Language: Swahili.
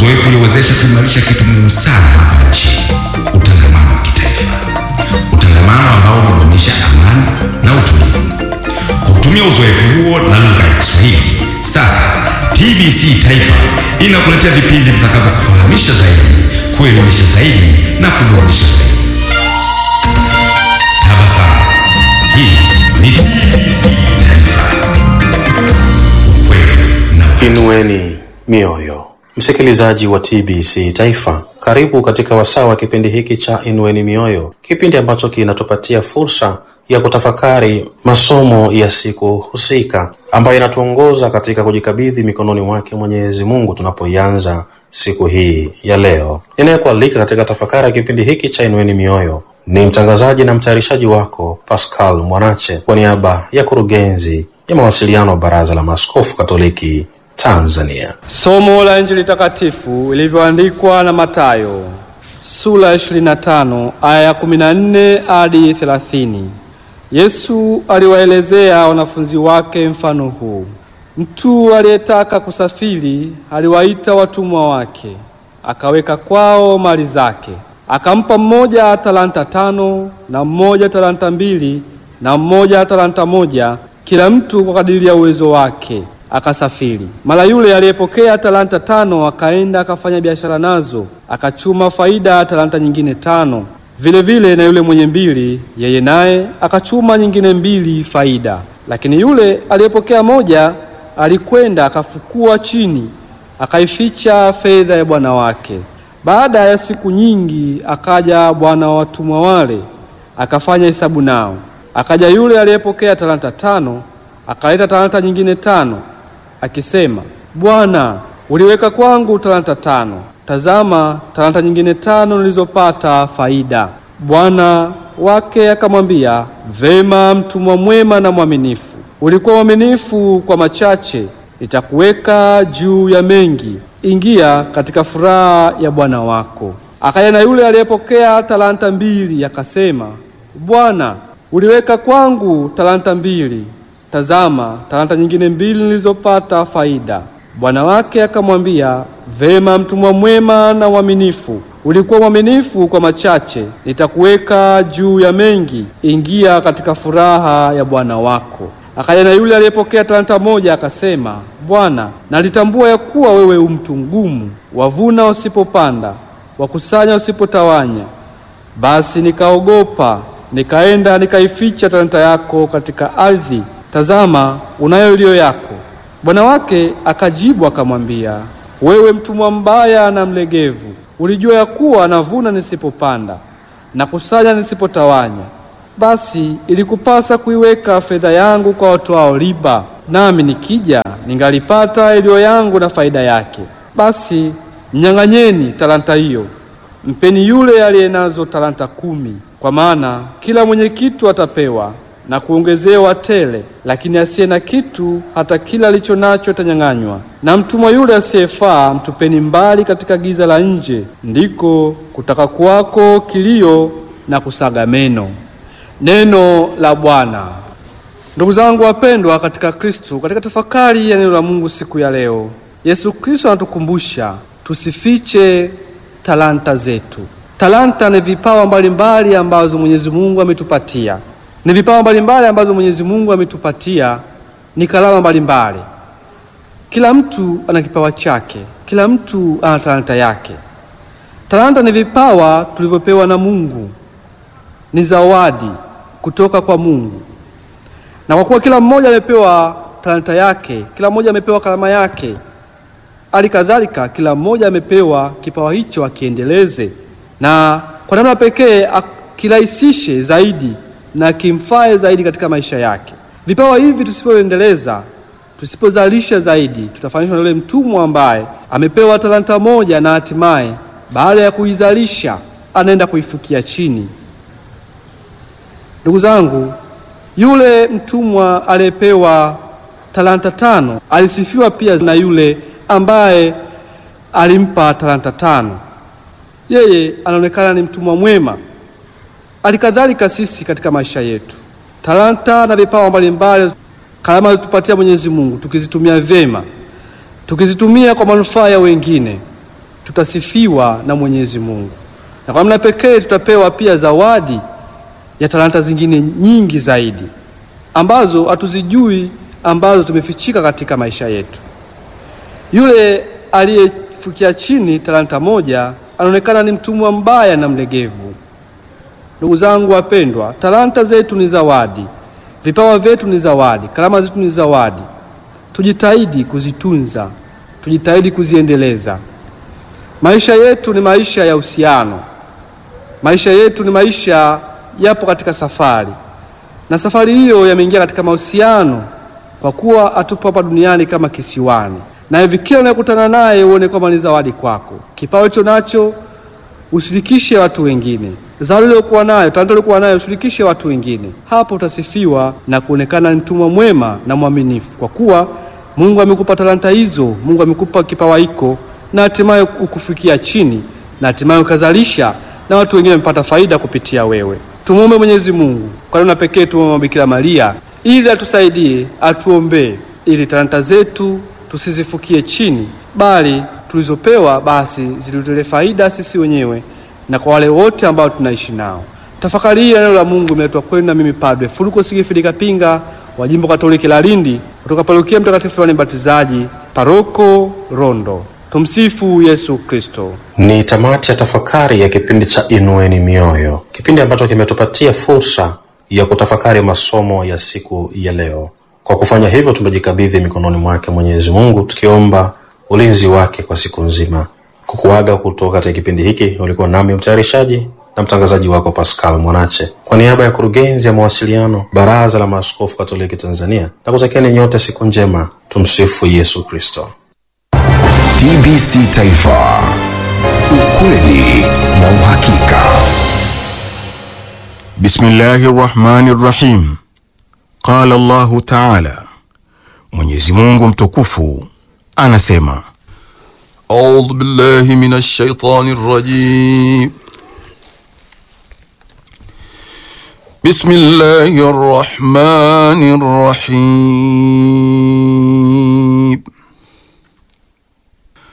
uzoefu uliowezesha kuimarisha kitu muhimu sana hapa nchini, utangamano wa kitaifa, utangamano ambao hudumisha amani na utulivu. Kwa kutumia uzoefu huo na lugha ya Kiswahili, sasa TBC Taifa inakuletea vipindi vitakavyokufahamisha zaidi, kuelimisha zaidi na kuburudisha zaidi. Tabasamu. Hii ni TBC Taifa. Ukweli na Inueni mioyo, msikilizaji wa TBC Taifa, karibu katika wasaa wa kipindi hiki cha Inueni Mioyo, kipindi ambacho kinatupatia fursa ya kutafakari masomo ya siku husika ambayo inatuongoza katika kujikabidhi mikononi mwake Mwenyezi Mungu tunapoianza siku hii ya leo. Ninayekualika katika tafakari ya kipindi hiki cha Inueni Mioyo ni mtangazaji na mtayarishaji wako Pascal Mwanache kwa niaba ya kurugenzi ya mawasiliano wa Baraza la Maaskofu Katoliki Tanzania. Somo la Injili takatifu ilivyoandikwa na Mathayo sura ya 25 aya ya 14 hadi 30. Yesu aliwaelezea wanafunzi wake mfano huu: mtu aliyetaka kusafiri aliwaita watumwa wake, akaweka kwao mali zake, akampa mmoja talanta tano na mmoja talanta mbili na mmoja talanta moja, kila mtu kwa kadiri ya uwezo wake akasafiri. Mara yule aliyepokea talanta tano akaenda akafanya biashara nazo, akachuma faida ya talanta nyingine tano. Vile vile na yule mwenye mbili, yeye naye akachuma nyingine mbili faida. Lakini yule aliyepokea moja alikwenda akafukua chini, akaificha fedha ya bwana wake. Baada ya siku nyingi, akaja bwana wa watumwa wale, akafanya hesabu nao. Akaja yule aliyepokea talanta tano, akaleta talanta nyingine tano akisema, Bwana, uliweka kwangu talanta tano, tazama talanta nyingine tano nilizopata faida. Bwana wake akamwambia, vema, mtumwa mwema na mwaminifu, ulikuwa mwaminifu kwa machache, nitakuweka juu ya mengi, ingia katika furaha ya bwana wako. Akaja na yule aliyepokea talanta mbili, akasema, Bwana, uliweka kwangu talanta mbili tazama talanta nyingine mbili nilizopata faida. Bwana wake akamwambia, vema, mtumwa mwema na mwaminifu, ulikuwa mwaminifu kwa machache, nitakuweka juu ya mengi, ingia katika furaha ya bwana wako. Akaja na yule aliyepokea talanta moja, akasema, Bwana, nalitambua ya kuwa wewe u mtu mgumu, wavuna usipopanda, wakusanya usipotawanya. Basi nikaogopa, nikaenda nikaificha talanta yako katika ardhi Tazama, unayo iliyo yako. Bwana wake akajibu akamwambia, wewe mtumwa mbaya na mlegevu, ulijua ya kuwa navuna nisipopanda na kusanya nisipotawanya. Basi ilikupasa kuiweka fedha yangu kwa watoao riba, nami nikija ningalipata iliyo yangu na faida yake. Basi mnyang'anyeni talanta hiyo, mpeni yule aliye nazo talanta kumi, kwa maana kila mwenye kitu atapewa na kuongezewa tele, lakini asiye na kitu, hata kila alicho nacho atanyang'anywa. Na mtumwa yule asiyefaa mtupeni mbali katika giza la nje, ndiko kutaka kuwako kilio na kusaga meno. Neno la Bwana. Ndugu zangu wapendwa katika Kristo, katika tafakari ya neno la Mungu siku ya leo, Yesu Kristo anatukumbusha tusifiche talanta zetu. Talanta ni vipawa mbalimbali ambazo Mwenyezi Mungu ametupatia ni vipawa mbalimbali ambazo Mwenyezi Mungu ametupatia, ni kalama mbalimbali. Kila mtu ana kipawa chake, kila mtu ana talanta yake. Talanta ni vipawa tulivyopewa na Mungu, ni zawadi kutoka kwa Mungu, na kwa kuwa kila mmoja amepewa talanta yake, kila mmoja amepewa kalama yake, hali kadhalika kila mmoja amepewa kipawa hicho akiendeleze, na kwa namna pekee akirahisishe zaidi na kimfae zaidi katika maisha yake. Vipawa hivi tusipoendeleza, tusipozalisha zaidi, tutafanishwa na yule mtumwa ambaye amepewa talanta moja na hatimaye baada ya kuizalisha anaenda kuifukia chini. Ndugu zangu, yule mtumwa aliyepewa talanta tano alisifiwa pia na yule ambaye alimpa talanta tano. Yeye anaonekana ni mtumwa mwema. Halikadhalika sisi katika maisha yetu, talanta na vipawa mbalimbali, karama zitupatia Mwenyezi Mungu, tukizitumia vyema, tukizitumia kwa manufaa ya wengine, tutasifiwa na Mwenyezi Mungu, na kwa namna pekee tutapewa pia zawadi ya talanta zingine nyingi zaidi ambazo hatuzijui, ambazo tumefichika katika maisha yetu. Yule aliyefikia chini talanta moja anaonekana ni mtumwa mbaya na mlegevu. Ndugu zangu wapendwa, talanta zetu ni zawadi, vipawa vyetu ni zawadi, karama zetu ni zawadi. Tujitahidi kuzitunza, tujitahidi kuziendeleza. Maisha yetu ni maisha ya uhusiano, maisha yetu ni maisha yapo katika safari, na safari hiyo yameingia katika mahusiano, kwa kuwa hatupo hapa duniani kama kisiwani, na hivi kila unayekutana naye uone kwamba ni zawadi kwako. Kipawa hicho nacho ushirikishe watu wengine, zawadi uliokuwa nayo, talanta uliokuwa nayo ushirikishe watu wengine. Hapo utasifiwa na kuonekana ni mtumwa mwema na mwaminifu, kwa kuwa Mungu amekupa talanta hizo, Mungu amekupa kipawa hiko, na hatimaye ukufikia chini, na hatimaye ukazalisha na watu wengine wamepata faida kupitia wewe. Tumuombe Mwenyezi Mungu kwa namna pekee, tumuombe Bikira Maria ili atusaidie, atuombee, ili talanta zetu tusizifukie chini, bali tulizopewa basi zilitule faida sisi wenyewe na kwa wale wote ambao tunaishi nao. Tafakari hii ya neno la Mungu imeletwa kwenu na mimi Padre Fuluko Sigifilika Pinga wa Jimbo Katoliki la Lindi kutoka Parokia Mtakatifu Yohane Mbatizaji, Paroko Rondo. Tumsifu Yesu Kristo. Ni tamati ya tafakari ya kipindi cha Inueni Mioyo, kipindi ambacho kimetupatia fursa ya kutafakari masomo ya siku ya leo. Kwa kufanya hivyo, tumejikabidhi mikononi mwake Mwenyezi Mungu, tukiomba ulinzi wake kwa siku nzima. Kukuaga kutoka katika kipindi hiki, ulikuwa nami mtayarishaji na mtangazaji wako Pascal Mwanache, kwa niaba ya kurugenzi ya mawasiliano Baraza la Maaskofu Katoliki Tanzania, na kutakieni nyote siku njema. Tumsifu Yesu Kristo. TBC Taifa, ukweli na uhakika. Bismillahi rahmani rahim. Qala Allahu taala, Mwenyezi Mungu mtukufu anasema, audhu billahi minash shaitani rajim. Bismillahi rahmani rahim